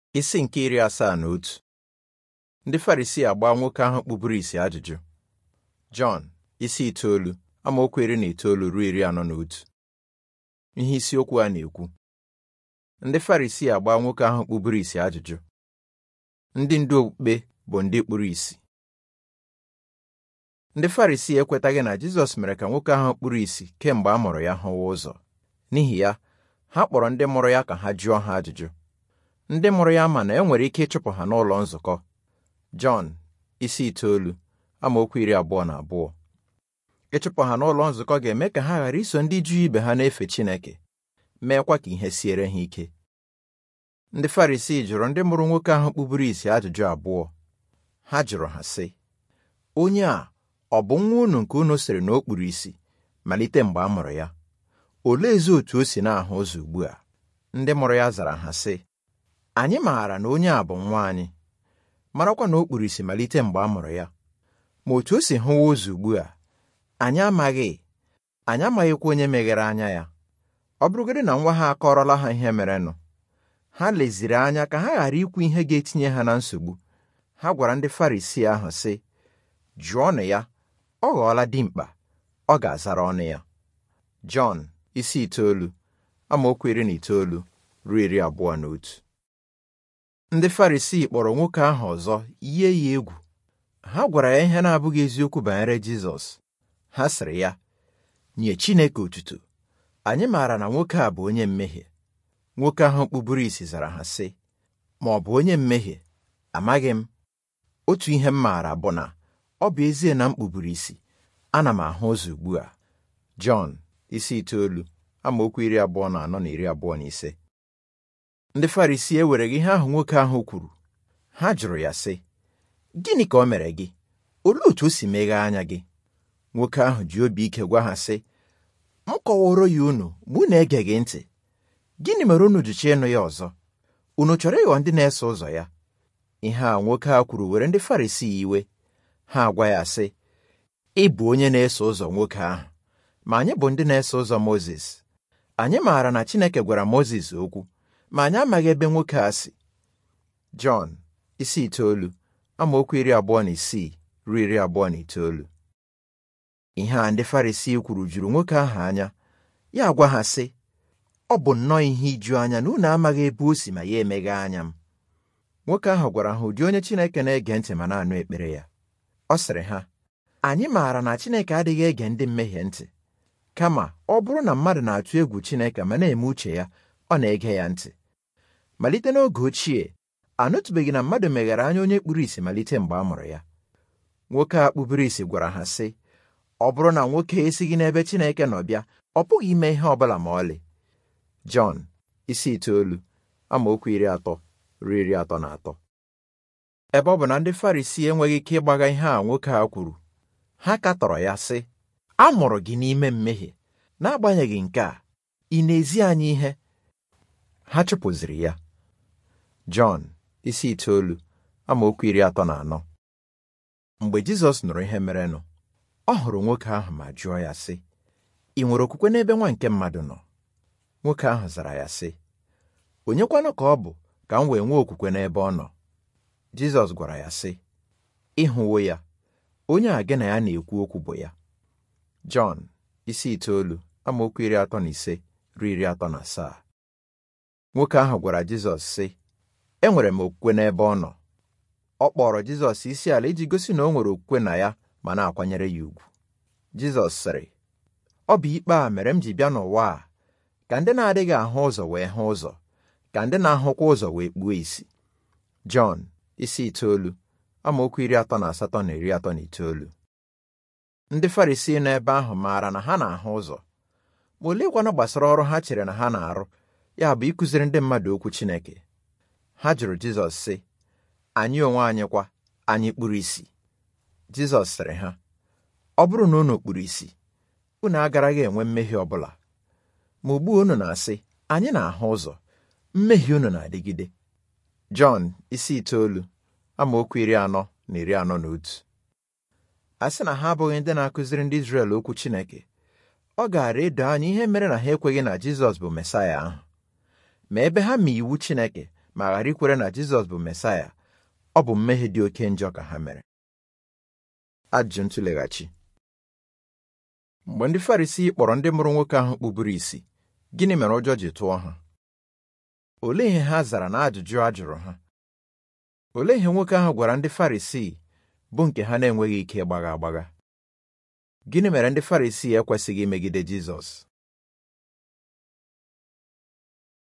Isi nke iri asaa na otu ndị Farisii agbaa nwoke ahụ kpuburu isi ajụjụ Jọn isi itoolu amaokwu iri na itoolu ruo iri anọ na otu ihe isiokwu a na-ekwu ndị Farisii agbaa nwoke ahụ kpuburu isi ajụjụ ndị ndu okpukpe bụ ndị kpuru isi ndị Farisii ekwetaghị na Jizọs mere ka nwoke ahụ kpuru isi kemgbe a mụrụ ya hụwa ụzọ n'ihi ya ha kpọrọ ndị mụrụ ya ka ha jụọ ha ajụjụ ndị mụrụ ya ma na e nwere ike ịchụpụ ha n'ụlọ nzukọ Jọn isi itoolu amaokwu iri abụọ na abụọ ịchụpụ ha n'ụlọ nzukọ ga-eme ka ha ghara iso ndị Juu ibe ha na-efe Chineke meekwa ka ihe siere ha ike ndị Farisii jụrụ ndị mụrụ nwoke ahụ kpuburu isi ajụjụ abụọ ha jụrụ ha sị onye a ọ bụ nwa unu nke unu sịrị na o kpuru isi malite mgbe a mụrụ ya oleezi otu o si na-ahụ ụzọ ugbu a ndị mụrụ ya zara ha sị anyị maara na onye a bụ nwa anyị marakwa na o kpuru isi malite mgbe a mụrụ ya ma otu o si hụwa ụzọ ugbu a anyị amaghị anyị amaghịkwa onye meghere anya ya ọ bụrụgodị na nwa ha akọrọla ha ihe merenụ ha leziri anya ka ha ghara ikwu ihe ga-etinye ha na nsogbu ha gwara ndị Farisii ahụ sị jụọnụ ya ọ ghọọla dimkpa ọ ga-azara ọnụ ya Jọn isi itoolu amaokwu iri na itoolu ruo iri abụọ na otu ndị Farisii kpọrọ nwoke ahụ ọzọ yie ya egwu ha gwara ya ihe na-abụghị eziokwu banyere Jizọs ha sịrị ya nye Chineke otuto anyị maara na nwoke a bụ onye mmehie nwoke ahụ kpuburu isi zara ha sị ma ọ bụ onye mmehie amaghị m otu ihe m maara bụ na ọ bụ ezie na m kpuburu isi ana m ahụ ụzọ ugbu a Jọn isi itoolu amaokwu iri abụọ na anọ na iri abụọ na ise ndị Farisii ewereghị ihe ahụ nwoke ahụ kwuru ha jụrụ ya sị gịnị ka o mere gị olee otu o si meghee anya gị nwoke ahụ ji obi ike gwa ha sị m kọworo ya unu ma unu egeghị ntị gịnị mere unu ji chọọ ịnụ ya ọzọ unu chọrọ ịghọ ndị na-eso ụzọ ya ihe a nwoke a kwuru were ndị Farisii iwe ha agwa ya sị ị bụ onye na-eso ụzọ nwoke ahụ ma anyị bụ ndị na-eso ụzọ Mozis anyị maara na Chineke gwara Mozis okwu ma anyị amaghị ebe nwoke a si Jọn isi itoolu amaokwu iri abụọ na isii ruo iri abụọ na itoolu ihe a ndị Farisii kwuru juru nwoke ahụ anya ya gwa ha sị ọ bụ nnọọ ihe iju anya na unu amaghị ebe o si ma ya emeghe anya m nwoke ahụ gwara ha ụdị onye Chineke na-ege ntị ma na-anụ ekpere ya ọ sịrị ha anyị maara na Chineke adịghị ege ndị mmehie ntị kama ọ bụrụ na mmadụ na-atụ egwu Chineke ma na-eme uche ya ọ na-ege ya ntị malite n'oge ochie anụtụbeghị na mmadụ meghere anya onye kpuru isi malite mgbe a mụrụ ya nwoke a kpuburu isi gwara ha sị ọ bụrụ na nwoke esighị n'ebe Chineke nọ bịa ọ pụghị ime ihe ọ bụla ma ọlị Jọn isi itoolu amaokwu iri atọ ruo iri atọ na atọ ebe ọ bụ na ndị Farisii enweghị ike ịgbaga ihe a nwoke a kwuru ha katọrọ ya sị a mụrụ gị n'ime mmehie n'agbanyeghị nke a ị na-ezi anyị ihe ha chụpụziri ya Jọn isi itoolu amaokwu iri atọ na anọ mgbe Jizọs nụrụ ihe merenụ ọ hụrụ nwoke ahụ ma jụọ ya sị ị nwere okwukwe n'ebe nwa nke mmadụ nọ nwoke ahụ zara ya sị onye kwanụ ka ọ bụ ka m wee nwee okwukwe n'ebe ọ nọ Jizọs gwara ya sị ịhụwo ya onye a gị na ya na-ekwu okwu bụ ya Jọn isi itoolu amaokwu iri atọ na ise ruo iri atọ na asaa nwoke ahụ gwara Jizọs sị enwere m okwukwe n'ebe ọ nọ ọ kpọrọ Jizọs isi ala iji gosi na o nwere okwukwe na ya ma na-akwanyere ya ugwu Jizọs sịrị ọ bụ ikpe a mere m ji bịa n'ụwa a ka ndị na-adịghị ahụ ụzọ wee hụ ụzọ ka ndị na-ahụkwa ụzọ wee kpuo isi Jọn isi itoolu amaokwu iri atọ na asatọ na iri atọ na itoolu ndị Farisii nọ ebe ahụ maara na ha na-ahụ ụzọ ma oleekwanụ gbasara ọrụ ha chere na ha na-arụ ya bụ ịkụziri ndị mmadụ okwu Chineke ha jụrụ Jizọs sị anyị onwe anyị kwa anyị kpuru isi Jizọs sịrị ha ọ bụrụ na unu kpuru isi unu agaraghị enwe mmehie ọbụla ma ugbu unu na-asị anyị na-ahụ ụzọ mmehie unu na-adịgide Jọn isi itoolu amaokwu iri anọ na iri anọ na otu a sị na ha abụghị ndị na-akụziri ndị Izrel okwu Chineke ọ gaara edo anya ihe mere na ha ekweghị na Jizọs bụ Mesaya ahụ ma ebe ha ma iwu Chineke ma ghara ikwere na Jizọs bụ Mesaya ọ bụ mmehie dị oke njọ ka ha mere ajụjụ ntụleghachi mgbe ndị Farisii kpọrọ ndị mụrụ nwoke ahụ kpuburu isi gịnị mere ụjọ ji tụọ ha olee ihe ha zara na ajụjụ a jụrụ ha olee ihe nwoke ahụ gwara ndị Farisii bụ nke ha na-enweghị ike ịgbagha agbagha gịnị mere ndị Farisii ekwesịghị imegide Jizọs